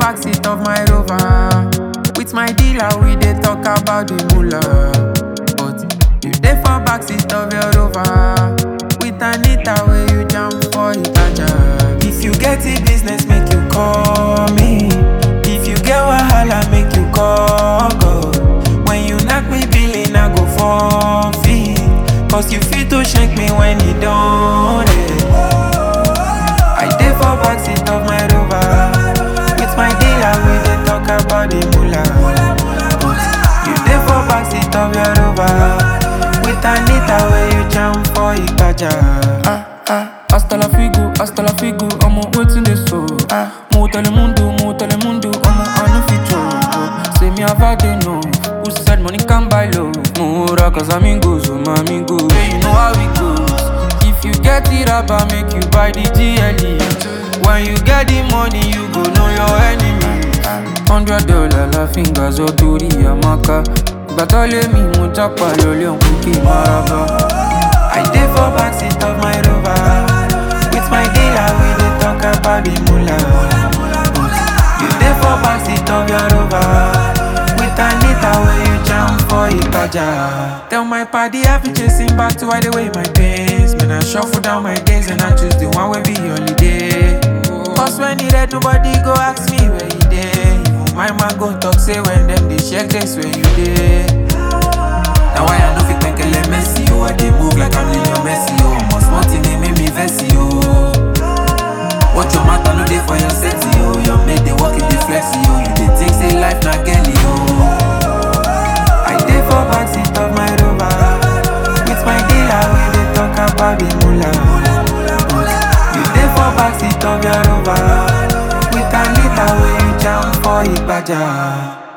backseat of my rover. With my dealer, we dey talk about the moolah. But you dey for backseat of your rover. With Anita, where you jam for Itaja. If you get the business, make you call me. If you get wahala, make you call God. When you knock me billing, I go forfeit. Cause you fit to shake me when you don't. I dey for backseat of my rover. With my dealer, we dey talk about the moolah. But you dey for backseat of your rover. With Anita, where you jam for Ipaja. Ah, ah, hasta la figo, hasta la figo, I'm waiting this so. Ah, mo telemundo, mo telemundo, I'm on a feature. Say me have had enough. Who said money can buy love? Mura, cause amigos, oh my amigos. Yeah, you know how it goes. If you get it up, I make you buy the GLE. When you get the money, you go know your enemy. Hundred dollar la fingers, oh, Tori Amaka. Gbàtọ́lé mi, mo jápa lólé òkú kí n máa bá. I dey for backseat of my rover. With my dealer, we dey talk about the moolah. But you dey for backseat of your rover. With Anita, where you jam for Ipaja. Tell my party I be chasing back to hide away my pains. Man, I shuffle down my days and I choose the one wey be holiday. Cause when e red, nobody go ask me where you dey. Even my man go talk say when them dey check this where you dey. Now why I no fit penkele Messi oh I dey move like I'm Lionel Messi oh Must want they make me vexy oh What your matter no dey for your sexy oh Your mate dey walk in the flexi oh You dey think say life na Kelly oh I dey for backseat of my rover With my dealer we dey talk about the moolah But you dey for backseat of your rover With Anita wey you jam for Ipaja